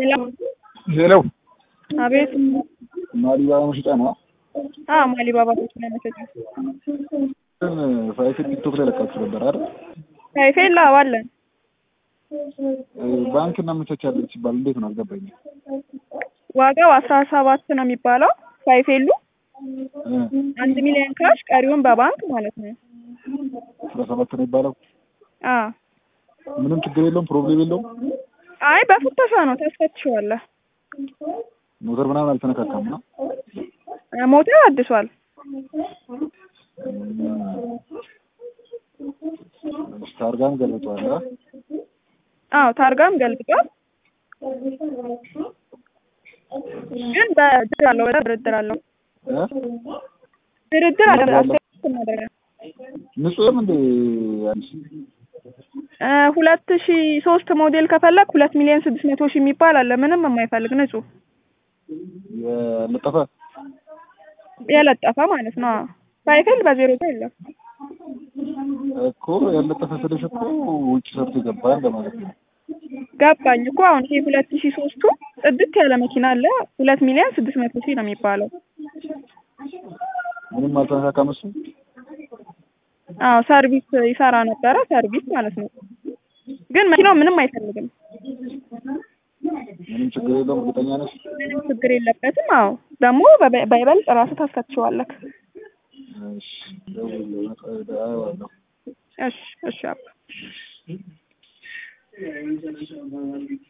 ሄሎ ሄሎ አቤት። ማሊባባ መሸጫ ነው። አዎ ማሊባባ መኪና መሸጫ። ግን ፋይፌል ቲክቶክ ላይ ለቃችሁ ነበር አይደል? ሳይፌል አዎ አለን። ባንክ እናመቻቻለን ሲባል እንዴት ነው አልገባኝም። ዋጋው አስራ ሰባት ነው የሚባለው ሳይፌሉ አንድ ሚሊዮን ካሽ ቀሪውን በባንክ ማለት ነው። አስራ ሰባት ነው የሚባለው። አዎ ምንም ችግር የለውም፣ ፕሮብሌም የለውም። አይ በፍተሻ ነው ታስፈትሸዋለህ። ሞተር ምናምን አልተነካካም ነው። ሞተር አድሷል። ታርጋም ገልብጠዋል። አ? አዎ ታርጋም ገልብጧል። ግን በድርድር አለው በጣም ድርድር አለው እ? ድርድር አለ አስተያየት እናደርጋለን። ንጹህም እንደ አንቺ እ ሁለት ሺ ሶስት ሞዴል ከፈለግ ሁለት ሚሊዮን ስድስት መቶ ሺህ የሚባል አለ ምንም የማይፈልግ ንጹህ የለጠፈ የለጠፈ ማለት ነው። አዎ ሳይክል በዜሮ ጋር የለም። እኮ ያለጠፈ ስልሽ እኮ ውጭ ሰርቶ የገባ እንደማለት ነው። ገባኝ እኮ አሁን ይሄ ሁለት ሺ ሶስቱ ጽድት ያለ መኪና አለ ሁለት ሚሊዮን ስድስት መቶ ሺህ ነው የሚባለው። ምንም አልተነካካም እሱ። አዎ ሰርቪስ ይሰራ ነበረ ሰርቪስ ማለት ነው። ግን መኪናው ምንም አይፈልግም። ምንም ችግር የለውም። እርግጠኛ ነሽ? ምንም ችግር የለበትም። አዎ ደግሞ በበ- በይበልጥ ራስህ ታስፈትሸዋለህ። እሺ፣ ደውል፣ አየዋለሁ። እሺ እሺ አባ